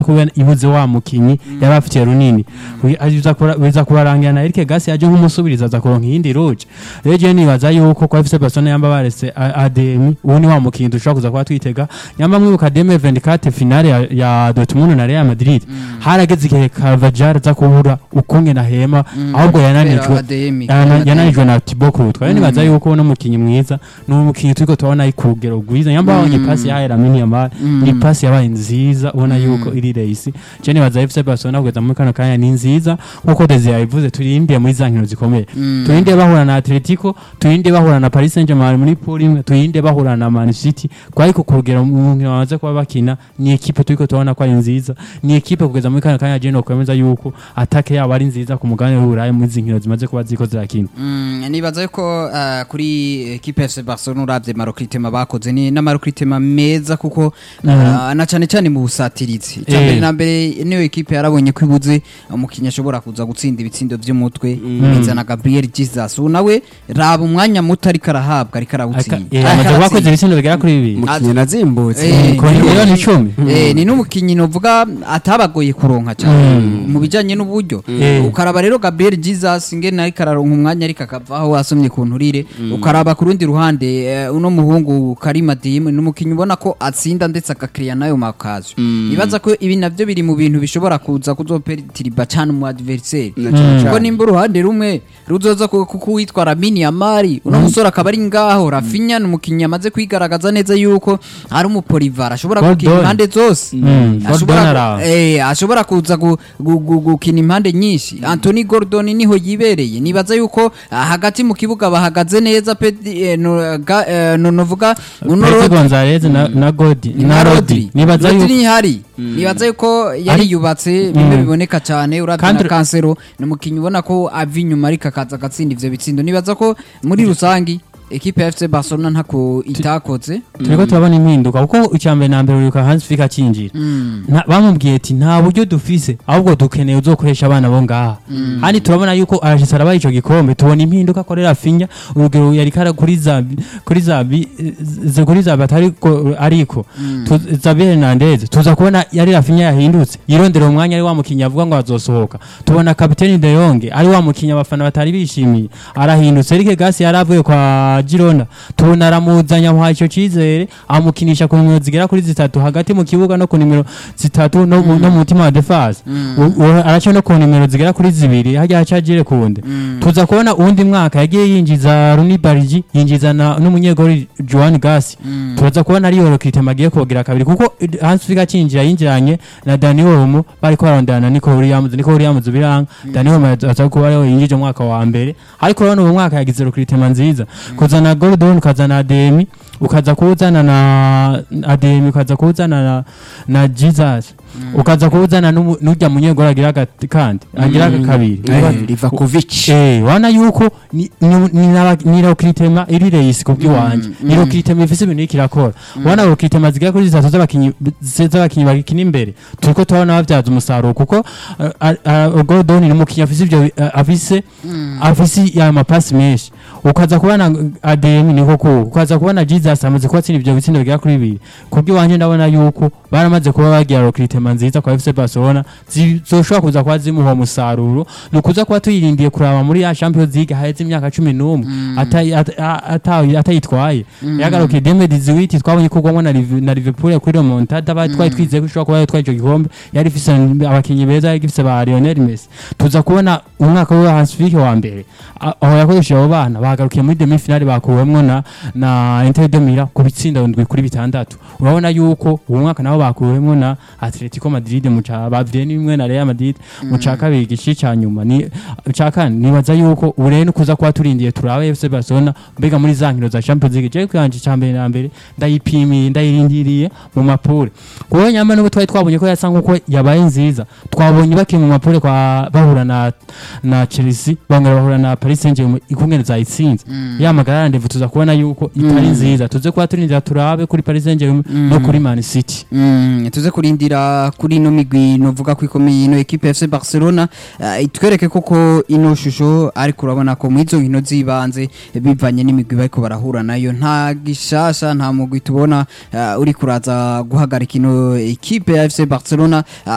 kuba ibuze wa mukinyi yaba afitiye runini Wi- aza kura- biza kubarangira na Eric Gasi yaje nk'umusubiriza aza kuronka iyindi roje rero je nibaza yuko kwa FC Barcelona yamba barese A- ADM uwo ni wa mukinyi dushobora kuza kuba twitega nyamba mwibuka 2024 finale ya, ya Dortmund na Real Madrid harageze igihe Carvajal aza kubura ukunge na hema ahubwo yananijwe ADM Yana- yananijwe na Thibaut Courtois rero nibaza yuko uno mukinyi mwiza ni umukinyi turiko turabona ari ku rugero rwiza nyamba babonye pasi yahaye Lamine Yamal ni pasi yabaye nziza ubona yuko iri race je nibaza FC Barcelona kugeza muri kano kanya ni nziza nkuko Desire yabivuze turindiye muri za nkino zikomeye turinde bahura na Atletico turinde bahura na Paris Saint-Germain muri pool imwe turinde bahura na Man City kwari ku kugera mu nkino bamaze kuba bakina ni equipe turiko turabona ko ari nziza ni equipe kugeza muri kano kanya je no kwemeza yuko atake yabo ari nziza ku mugabane w'Uburayi muri izi nkino zimaze kuba ziko zirakina Mm, nibaza yuko eh, kuri ekipe FC Barcelona uravye marokritema bakoze ni n'amarokritema meza kuko eh, na cane cane mu busatirizi Eh. cyambere na mbere niyo ekipe yarabonye ko ibuze umukinnyi ashobora kuza gutsinda ibitsindo vy'umutwe bizana Gabriel Jesus ubu nawe raba umwanya muto ariko arahabwa ariko arawutsinda Eh, Ariko amaze kuba aratsinda. akoze ibitsindo bigera kuri bibiri umukinnyi nazimbutse Eh, ku ni miliyoni n'umukinyi- icumi. eh, ni n'umukinnyi novuga atabagoye kuronka cyane mu bijanye n'uburyo Eh. ukaraba rero Gabriel Jesus ngene ariko araronka umwanya ariko akavaho asomye ku nturire ukaraba ku rundi ruhande eh, uno muhungu Karima Dim ni umukinnyi ubona ko atsinda ndetse agakiriya nayo makazo nibaza ko ibi navyo biri mu bintu bishobora kuza kuzoperitiriba cyane mu adversaire kuko nimba uruhande rumwe ruzoza ku- kuko uwitwa Lamine Yamal uno musore akaba ari ngaho Rafinha ni umukinnyi amaze kwigaragaza neza yuko ari umupolivar ashobora Gordon. gukina impande zose Mm, ashobora Gordon ku- araho. eh, ashobora kuza gu- gu- gu- gukina impande nyinshi Anthony Gordon niho yibereye nibaza yuko ah, hagati mu kibuga bahagaze neza pe eh, no- ga- eh, no novuga uno Pedro Rodri- Gonzalez na na Godi na Rodri nibaza Rodri yuko ntihari nibaza yuko yari Ari- yubatse bimwe biboneka cyane uravye na Kandi- kansero ni umukinnyi ubona ko ava inyuma ariko akaza agatsinda ivyo bitsindo nibaza ko muri rusangi ekipe ya FC Barcelona ntako itakoze turiko turabona impinduka kuko icyambere na mbere uribuka Hans Flick acinjira Nta- bamubwiye ati nta buryo dufise ahubwo dukeneye uzokoresha abana bo ngaha kandi turabona yuko arashitse arabaye ico gikombe tubona impinduka akorera finya urugero yari kara kuri zabi kuri zabi ze kuri zabi atari ko- ariko Tu- Zabi Hernandez tuza kubona yari Rafinha yahindutse yirondera umwanya ari wa mukinnyi avuga ngo azosohoka tubona kapiteni De Jong ari wa mukinnyi abafana batari bishimiye arahindutse Eric Gasi yari avuye kwa Girona tubona aramuzanya amuha ico cizere amukinisha ku nimero zigera kuri zitatu hagati mu kibuga no ku nimero zitatu no, mu- no mu mutima wa defense U- u- araca no ku nimero zigera kuri zibiri hajya haca Jire kunde tuza kubona uwundi mwaka yagiye yinjiza Rooney Barigi yinjiza na n'umunyegori Joan Gasi tuza kubona ari Yoro Kitema agiye kugira kabiri kuko eh, Hans Flick acinjira yinjiranye na Dani Olmo bariko barondana na Nico Williams Nico Williams biranga Dani Olmo aza kuba ariwe yinjije mu mwaka wa mbere ariko urabona uwo mwaka yagize Rokritema nziza kuzana Gordon ukazana Ademi ukaza kuzana na Ademi ukaza kuzana na, na Jesus ukaza kuzana n'umu- n'urya munyegori agira agati kandi agira kabiri Livakovic Eh, wana yuko ni ni- ni naba- ni Rokritema iri reisi kubw'iwanje ni Rokritema ifise ibintu iriko irakora wana Rokritema zigera kuri zitatu z'abakinyi z'abakinyi bakina imbere turiko turabona bavyaza umusaruro kuko uh, uh, Gordon ni umukinyi afise ivyo uh, afise afise ya mapasi menshi ukaza kubona ADM niko ko ukaza kubona Jesus amaze kubatsinda ivyo bitsindo bigera kuri bibiri kubw'iwanje ndabona yuko baramaze kuba bagira Rokritema nziza kwa FC Barcelona zizoshobora kuza kuba zimuha umusaruro ni ukuza kuba tuyirindiye kuraba muri ya Champions League haheze imyaka cumi n'umwe atayi- ata- ata- atayitwaye yagarukiye deme diziwiti twabonye ko ugwamwo na Liv- na Liverpool kuri remontada bari twari twizeye ko ishobora kuba yatwaye ico gikombe yari ifise abakinyi beza yari ifise ba Lionel Messi tuza kubona umwaka wa Hans Flick wa mbere a- aho yakoresheje abo bana bagarukiye muri demi finale bakuwemwo na na Inter de Milan ku bitsinda ndwi kuri bitandatu urabona yuko uwo mwaka nabo bakuwemwo na Atletico Madrid mu ca bavye nimwe na Real Madrid mu ca kabiri gici ca nyuma ni ca kane nibaza yuko ubu rero kuza kuba turindiye turabe FC Barcelona mbega muri za nkino za Champions League je kwanje ca mbere na mbere ndayipimiye ndayirindiriye mu mapure kuko nyamba nubwo twari twabonye ko yasa nkuko yabaye nziza twabonye bakina mu mapure kwa bahura na na Chelsea bangara bahura na Paris Saint-Germain ikungene zayitsinze ya magara ndevu tuza kubona yuko itari nziza tuze kuba turindira turabe kuri Paris Saint-Germain no kuri Man City Mm, tuze kurindira kuri ino migwi novuga ko ikomeye ino ekipe FC Barcelona uh, itwereke koko ino shusho ariko urabona ko mu izo nkino zibanze bivanye n'imigwi bariko barahura nayo nta gishasha nta mugwi tubona uh, uri kuraza guhagarika ino ekipe ya FC Barcelona uh,